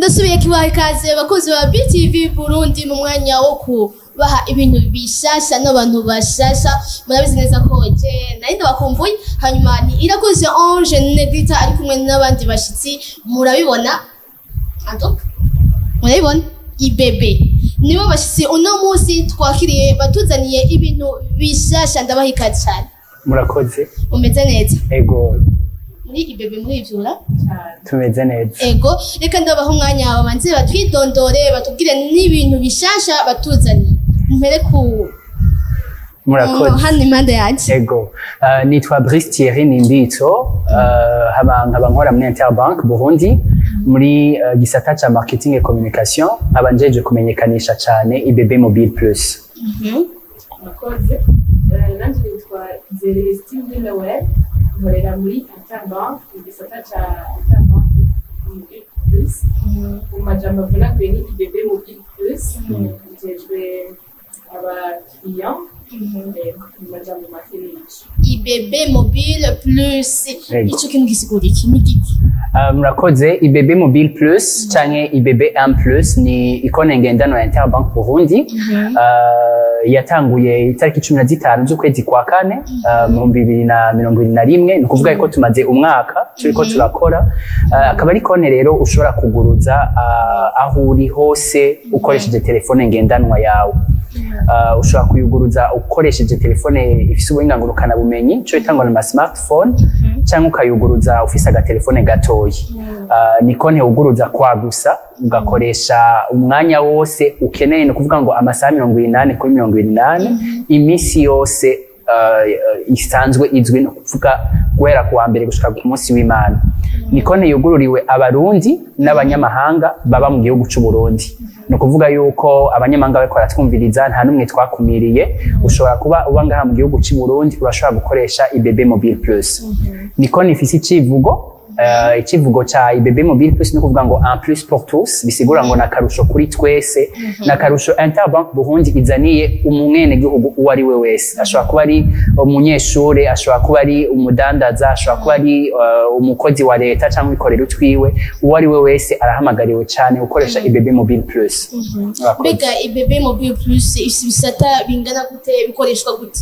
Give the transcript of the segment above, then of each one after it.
ndasubiye kibaha ikaze abakozi ba BTV Burundi mu mwanya wo kubaha ibintu bishasha n'abantu bashasha murabizi neza ko je nari ndabakumbuye hanyuma ni irakoze Ange Negrita ari kumwe n'abandi bashitsi murabibona ando murabibona ibebe nibo bashitsi uno munsi twakiriye batuzaniye ibintu bishasha ndabaha ikaze cyane murakoze umeze neza ego muri ibebe murivyura tumeze neza ego reka ndabaha umwanya babanze batwidondore batubwire n'ibintu bishasha batuzaniye mpere ku murakoze hano impande yanje ego uh, nitwa Brice Thierry Nimbitso uh, haba nkaba nkora muri Interbank Burundi muri uh, gisata ca marketing et communication nkaba njeje kumenyekanisha cane IBB Mobile Plus murakoze nanjye nitwa Zelestine Delaware nkorera muri Interbank igisata ca Interbank Mobile Plus mu majambo avunaguye ni IBB Mobile Plus njejwe abakiriya mu majambo make n'ico ibebe mobile plus Ego. ico kintu gisigura iki ni giki Uh, murakoze IBB Mobile Plus canke IBB M Plus ni ikone ngendanwa ya Interbank Burundi uh, yatanguye itariki cumi na zitanu z'ukwezi kwa kane uh, mu bihumbi bibiri na mirongo ibiri na rimwe ni ukuvuga ko tumaze umwaka turiko turakora uh, akaba ari konti rero ushobora kuguruza uh, aho uri hose ukoresheje telefone ngendanwa yawe uh, ushobora kuyuguruza ukoresheje telefone ifise ubuhinga ngurukanabumenyi ico bita ngo ni ama smartphone cyangwa ukayuguruza ufise agatelefone gatoya uh, ni konti wuguruza kwa gusa ugakoresha umwanya wose ukeneye ni ukuvuga ngo amasaha mirongo inani kuri mirongo inani iminsi yose uh, isanzwe izwi ni ukuvuga guhera ku wa mbere gushika ku munsi w'imana ni konti yugururiwe abarundi n'abanyamahanga baba mu gihugu c'u Burundi ni ukuvuga yuko abanyamahanga bariko baratwumviriza nta n'umwe twakumiriye ushobora kuba uba ngaha mu gihugu c'u Burundi urashobora gukoresha IBB Mobile Plus ni konti ifise icivugo Uh, ikivugo cha IBB Mobile Plus ni kuvuga ngo un plus pour tous bisigura ngo nakarusho kuri twese nakarusho Interbank Burundi izaniye umwene gihugu uwo ari we wese ashobora kuba ari umunyeshure ashobora kuba ari umudandaza ashobora kuba ari uh, umukozi wa leta cyangwa wikorera utwiwe uwo ari we wese arahamagariwe cyane gukoresha IBB Mobile Plus Murakoze. mbega ibebe mobile plus ifise ibisata bingana gute bikoreshwa gute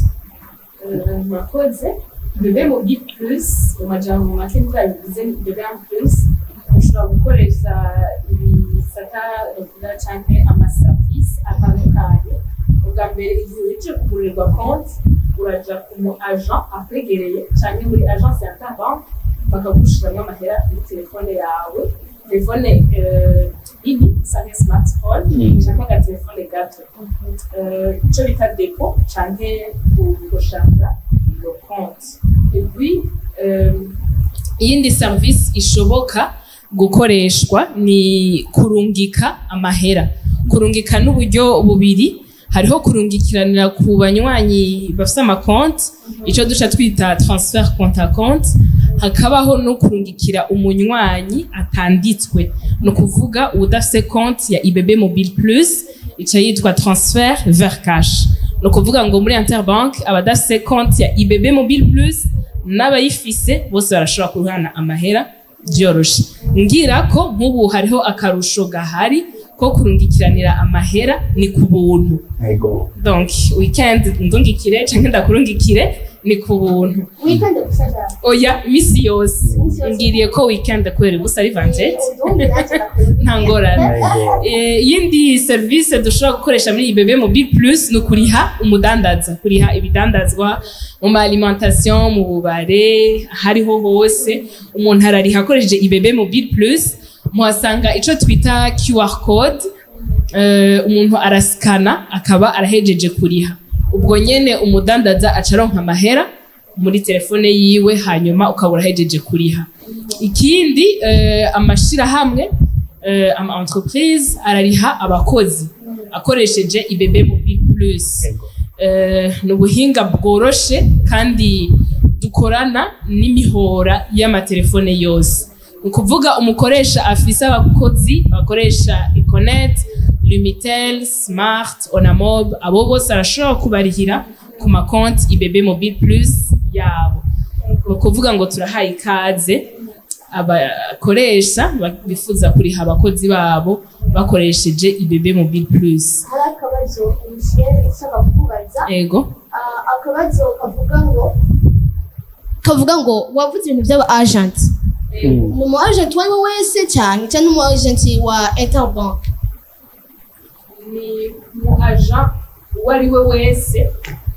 murakoze bebe mu bwi plus mu majambo make nkuko yabivuze ni bebe mu plus ushobora gukoresha ibisata bavuga canke amaserivisi atandukanye ubwa mbere igihe uje kugurirwa konti uraja ku mu agent akwegereye canke muri agence ya interbank bakagushiramwo amahera kuri telefone yawe telefone eh, nini canke smartphone canke agatelefone gato Eh, ico bita depo canke gushanga iyo konti et puis euh, iyindi service ishoboka gukoreshwa ni kurungika amahera kurungika n'uburyo bubiri hariho kurungikiranira ku banywanyi bafite amakonti icyo duca twita transfer compte à compte hakabaho no kurungikira umunywanyi atanditswe ni ukuvuga udafite konti ya IBB Mobile Plus ica yitwa transfer vers cash ni ukuvuga ngo muri Interbank abadafite konti ya IBB Mobile Plus n'abayifise bose barashobora kuruhana amahera byoroshe ngira ko nk'ubu hariho akarusho gahari ko kurungikiranira amahera ni ku buntu Ego. donc weekend ndungikire canke ndakurungikire ni ku buntu wikande gusaza oya misi yose ngiriye ko weekend kubera ubusa ari vanjeti nta ngorane Ego. Eh, iyindi serivisi dushobora gukoresha muri IBB Mobile Plus ni ukuriha umudandaza kuriha ibidandazwa mu ma alimentation mu bubare hariho hose umuntu arariha akoresheje IBB Mobile Plus muhasanga ico twita QR code eh, umuntu arasikana akaba arahejeje kuriha ubwo nyene umudandaza acaronka amahera muri telefone yiwe hanyuma ukaba urahejeje kuriha ikindi eh, amashirahamwe euh, ama entreprise arariha abakozi akoresheje IBB Mobile Plus euh, ni ubuhinga bworoshe kandi dukorana n'imihora y'amatelefone yose ni ukuvuga umukoresha afise abakozi bakoresha Econet Lumitel Smart Onamob abo bose arashobora kubarihira ku makonti IBB Mobile Plus yabo ni ukuvuga ngo turahaye ikaze abakoresha ba- bifuza kuriha abakozi babo bakoresheje ibebe mobile plus hari akabazo umushyire ishaka kukubaza ego Ah, akabazo kavuga ngo kavuga ngo wavuze ibintu by'aba agent Mm. ni umu agent uwo ari we wese cyane cyangwa umu agent wa interbank ni umu agent uwo ari we wese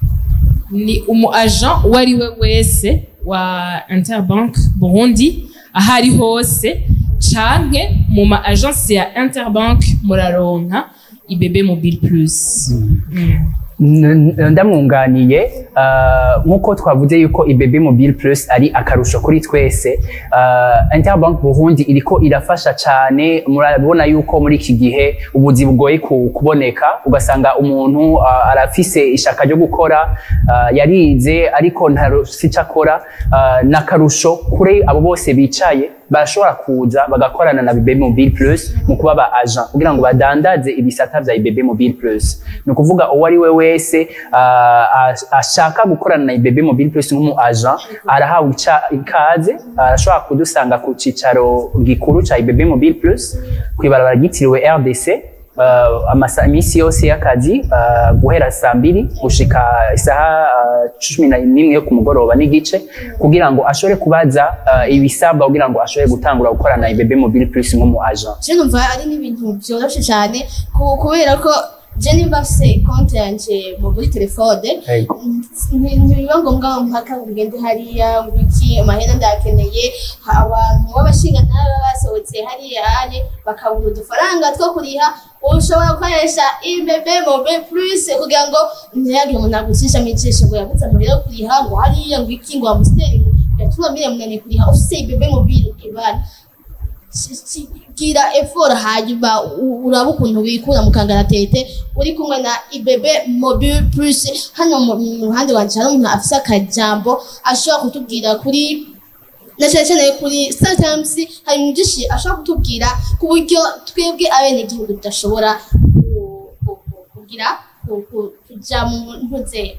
ni umu agent uwo ari we wese wa interbank burundi aho ari hose canke mu ma agence ya interbank muraronka ibebe mobile plus Mm. N- n- ndamwunganiye ah, nk'uko twavuze yuko ibebe mobile plus ari akarusho kuri twese ah, interbank burundi iriko irafasha cyane murabona yuko muri iki gihe ubuzi bugoye ku- kuboneka ugasanga umuntu ah, arafise ishaka ryo gukora ah, yarize ariko ntarose icyo akora ah, ni akarusho kuri abo bose bicaye barashobora kuza bagakorana na bebe mobile plus mu kuba ba agent kugira ngo badandaze ibisata vya ibebe mobile plus ni ukuvuga uwo ari we wese ah, ash- ashaka gukorana na ibebe mobile plus nk'umu agent arahawe ica- ikaze arashobora kudusanga ku cicaro gikuru ca ibebe mobile plus kw'ibarabara ryitiriwe rdc uh, amasa iminsi yose y'akazi uh, guhera saa mbiri gushika isaha uh, cumi na n'imwe yo ku mugoroba n'igice kugira ngo ashobore kubaza uh, ibisabwa kugira ngo ashobore gutangura gukorana na ibebe mobile plus nk'umu agent je numva ari n'ibintu byoroshye cyane ku- kubera ko je nimba mfise konti yanje mu- muri telefone Yego. nti- ntibiba ngombwa ngo mpaka ngo ngende hariya ngo iki amahera ndakeneye ha- abantu b'abashingantahe baba basohotse hariya hane bakabura udufaranga two kuriha ushobora gukoresha ibebe mobe plus kugira ngo ntihagire umuntu agucisha mu ijisho ngo yabuze amahera yo kuriha ngo hariya ngo iki ngo amusiteri ngo yatuma mire munani kuriha ufise ibebe mobile ibana gira effort hanyuma u- uraba ukuntu wikura mu kangaratete uri kumwe na ibebe mobile plus hano mu mu ruhande wanje hari umuntu afise akajambo ashobora kutubwira kuri na cyane cyane kuri sometimes hari ibintu byinshi ashobora kutubwira ku buryo twebwe abenegihugu tudashobora ku- ku- ku- kugira ku- ku- kuja mu ntuze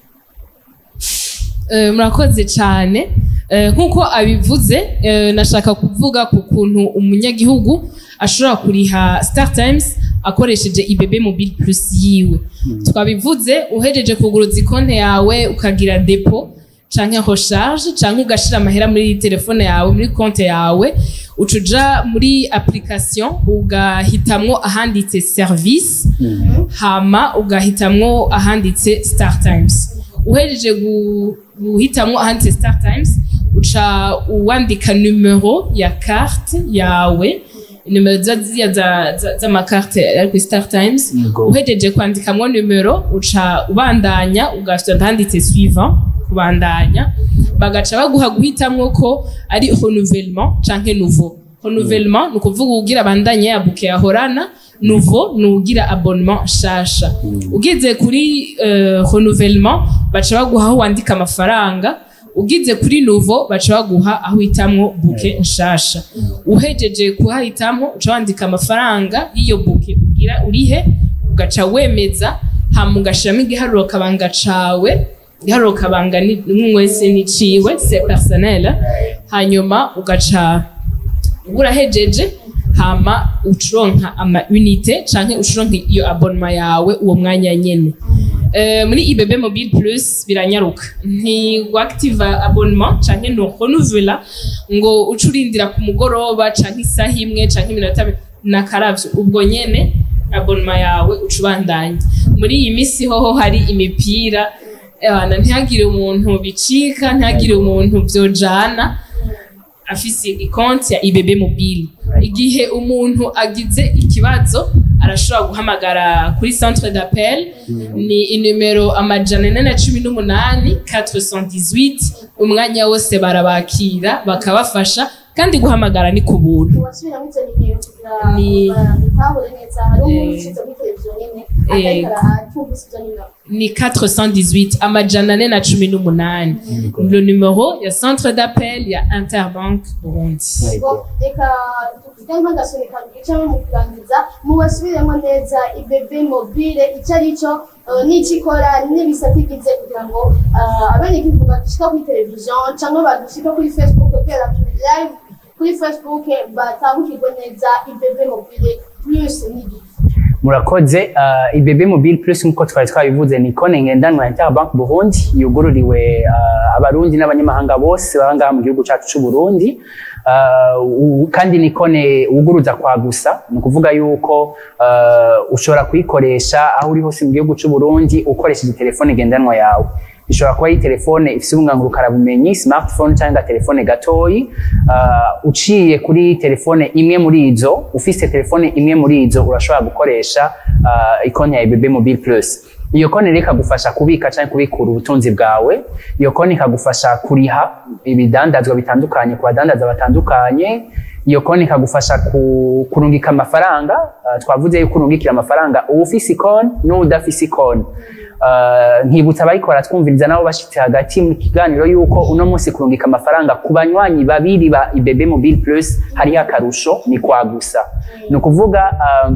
Eh, murakoze cyane Eh, nk'uko abivuze eh, nashaka kuvuga ku kuntu umunyagihugu ashobora kuriha star times akoresheje ibebe mobile plus yiwe twabivuze uhejeje kuguruza ikonte yawe ukagira depo canke recharge canke ugashira amahera muri telefone yawe muri konte yawe uca uja muri application ugahitamwo ahanditse service hama ugahitamwo ahanditse star times uhejeje gu- guhitamwo ahanditse star times uca uwandika numero ya carte yawe numero za- ziriya za- za- z'amakarte ari kuri star times Yego. uhejeje kwandikamwo numero uca ubandanya ugafita handitse suivant kubandanya bagaca baguha guhitamwo ko ari renouvellement canke nouveau renouvellement ni ukuvuga ugira abandanye ya buke yahorana nouveau ni ugira abonnement nshasha ugize kuri euh, renouvellement baca baguha aho wandika amafaranga ugize kuri nouveau baca baguha aho hitamwo buke nshasha uhejeje kuhahitamwo uca wandika amafaranga y'iyo buke ugira urihe ugaca wemeza hama ugashiramo igiharuro kabanga cawe igiharuro kabanga ni umwe wese niciwe se personnel hanyuma ugaca urahejeje hama ucuronka ama unité canke ucuronka iyo abonema yawe uwo mwanya nyene Eh, muri ibebe mobile plus biranyaruka ntiwactiva abonnement canke no renouvela ngo uce urindira ku mugoroba canke isaha imwe canke iminota mi- nakaravyo ubwo nyene abonema yawe uca ubandanya muri iyi misi hoho hari imipira ebana ntihagire umuntu bicika ntihagire umuntu vyojana afise ikonti ya ibebe mobile igihe umuntu agize ikibazo arashobora guhamagara kuri centre d'appel ni inimero amajana ane na cumi n'umunani 418 umwanya wose barabakira bakabafasha kandi guhamagara ni ku buntu wasubiramo izo nimero kugira Ni- bitahure neza hari umuntu Eh. usize kuri televiziyo nyene Eh. akariko aratumvise izo nimero ni 418 amajana ane na cumi n'umunani le numero ya centre d'appel ya interbank burundi ngo reka tuvuge nk'agasunika bwicamo mu kurangiza mubasubiremo neza ibebe mobile icyo ari cyo eh, n'icyo ikora n'ibisate igize kugira ngo eh, abenegihugu bagishika kuri televiziyo cyangwa bagishika kuri facebook kubera turi live kuri facebook batahukirwe neza ibebe mobile plus n'igiki murakoze uh, ibebe mobile plus nkuko twari twabivuze ni konti ngendanwa ya interbank burundi yugururiwe uh, abarundi n'abanyamahanga bose baba ngaha mu gihugu cyacu cy'u burundi uh, u- kandi ni konti wuguruza kwa gusa ni ukuvuga yuko uh, ushobora kuyikoresha aho uri hose mu gihugu cy'u burundi ukoresheje telefone ngendanwa yawe ishobora kuba ari telefone ifite ubungangurukarabumenyi smartphone cyangwa telefone gatoyi uh, uciye kuri telefone imwe muri izo ufise telefone imwe muri izo urashobora gukoresha uh, ikonti ya ibebe mobile plus iyo konti rero ikagufasha kubika cyangwa kubikura ubutunzi bwawe iyo konti ikagufasha kuriha ibidandazwa bitandukanye ku badandaza batandukanye iyo konti ikagufasha ku, kurungika amafaranga uh, twavuze yuko urungikira amafaranga uwufise ikonti n'uwudafise ikonti Uh, nkibutsa abayikora twumviriza nabo bashitse hagati mu kiganiro yuko uno munsi kurungika amafaranga ku banywanyi babiri ba ibebe mobile plus hariho akarusho ni kwa gusa ni ukuvuga uh,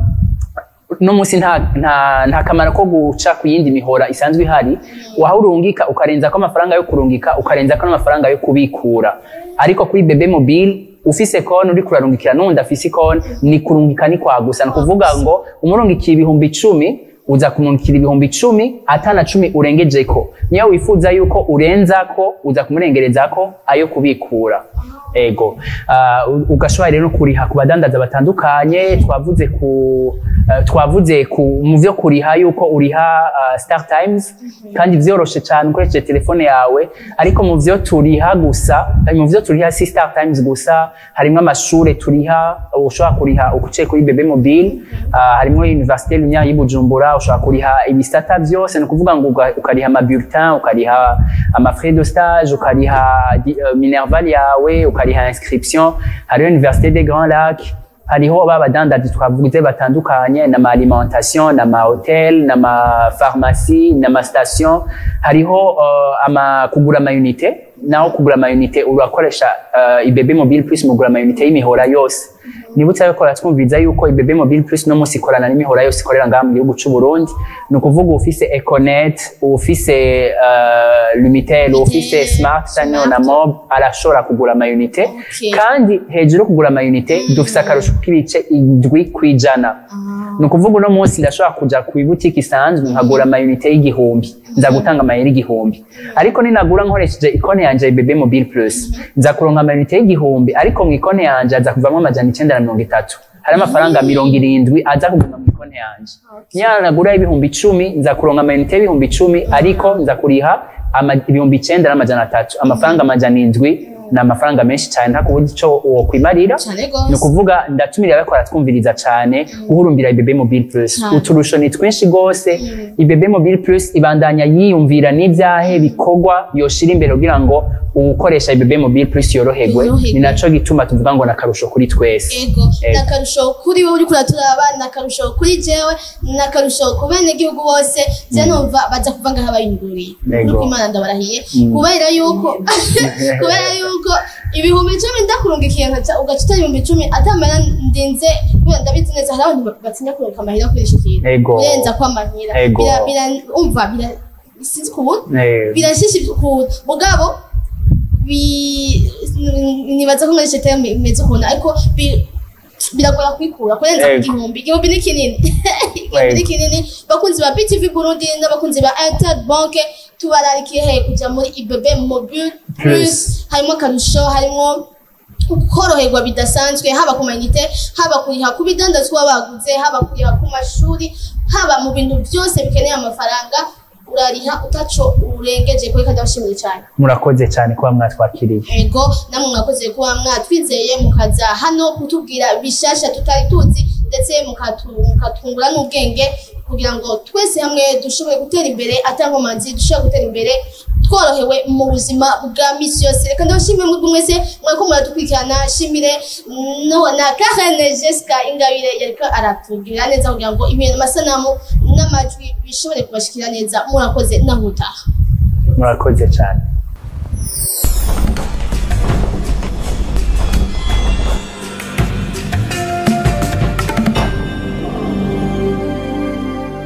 no munsi nta, nta, nta kamaro ko guca ku yindi mihora isanzwe ihari waho urungika ukarenza ko amafaranga yo kurungika ukarenza ko n'amafaranga yo kubikura ariko kuri bebe mobile ufise konti uri kurarungikira n'uwundi afise konti ni kurungika ni kwa gusa ni ukuvuga ngo umurungikiye ibihumbi icumi uza kumurungikira ibihumbi icumi atana cumi urengejeko niyo wifuza yuko urenzako uza kumurengerezako ayo kubikura ego uh, ugashobora rero kuriha ku badandaza batandukanye twavuze ku uh, twavuze ku mu vyo kuriha yuko uriha uh, Star Times kandi vyoroshe cyane ukoresheje telefone yawe ariko mu vyo turiha gusa mu vyo turiha si Star Times gusa harimo amashure turiha ushobora kuriha ukuciye kuri bebe mobile uh, harimo Université Lumière y'i Bujumbura ushobora kuriha ibisata vyose ni ukuvuga ngo uga- ukariha ama bulletin ukariha ama frais de stage ukariha di- uh, minerval yawe ukariha inscription hariho Université des Grands Lacs hariho ba badandazi twavuze batandukanye n'ama alimentation n'ama hotel n'ama pharmacie n'ama station hariho uh, ama kugura ama unité naho kugura ama unité urakoresha uh, ibebe mobile plus mugura ama unité y'imihora yose nibutsa yuko twumviza yuko ibebe mobile plus no munsi ikorana n'imihora yose ikorera ngaha mu gihugu cy'u Burundi ni ukuvuga ufise Econet ufise uh, Lumitel ufise Smart cyangwa na Mob arashobora kugura ama unité Okay. kandi hejuru yo kugura ama unité dufise akarusho k'ibice indwi kwijana ni ukuvuga uno munsi ndashobora kuja ku ibutiki isanzwe nkagura ama unité y'igihumbi nza gutanga amayeri igihumbi ariko ninagura nkoresheje ikone yanje ya bebe mobile plus nza kuronka ama unité y'igihumbi ariko mu ikone yanje aza kuvamo amajana icenda na mirongo itatu hari amafaranga mirongo irindwi aza kuguma mu ikone yanje niyo nagura ibihumbi icumi nza kuronka ama unité y'ibihumbi icumi ariko nza kuriha ama- ibihumbi icenda n'amajana atatu amafaranga amajana indwi ni amafaranga menshi cyane nta kuburyo ico wokwimarira cyane ni gose ukuvuga ndatumira abakora twumviriza cyane guhurumbira ibebe mobile plus Cyane. uturusho ni twinshi rwose ibebe mobile plus ibandanya yiyumvira n'ibyahe bikorwa yoshira imbere kugira ngo uwukoresha ibebe mobile plus yoroherwe Yoroherwe. ni naco gituma tuvuga ngo ni akarusho kuri twese ego Ego. ni akarusho kuri wowe uriko uraturaba ni akarusho kuri jewe ni akarusho ku benegihugu bose je numva baza kuva ngaho bayunguriye Ego. nuko imana ndabarahiye kubera yuko kubera yuko ibihumbi icumi ndakurungikiye nkaca ugaca utari ibihumbi icumi atamara ndinze kubera ndabizi neza hari abantu batinya kurunga amahera kuri ico kintu Ego. kurenza kw'amahera Ego. Bira- bira- umva bira sinzi kubona Eh, birashisha ukuntu mugabo bi- nibaza ko muri icyo terme bimeze ukuntu ariko bi- biragora kwikura kurenza ku Ego. gihumbi igihumbi ni kinini igihumbi ni Ego. kinini bakunzi ba btv burundi n'abakunzi ba inter banke tubararikiye he kuja muri ibebe mobile plus harimo akarusho harimo koroherwa bidasanzwe haba ku mayinite haba kuriha ku bidandazwa baguze haba kuriha ku mashuri haba mu bintu byose bikeneye amafaranga urariha utaco urengeje kuri kandi abashimiye cyane murakoze cyane kuba mwatwakiriye ego namwe mwakoze kuba mwatwizeye mukaza hano kutubwira bishasha tutari tuzi ndetse mukatu- mukatungura n'ubwenge kugira ngo twese hamwe dushobore gutera imbere atankomanzi dushobore gutera imbere tworohewe mu buzima bwa misi yose reka ndabashimire mwebwe mwese mwariko muradukurikirana shimire no na Karen Jessica Ingabire yariko aratubwira neza kugira ngo ibintu amasanamu n'amajwi bishobore kubashikira neza murakoze naho utaha murakoze cyane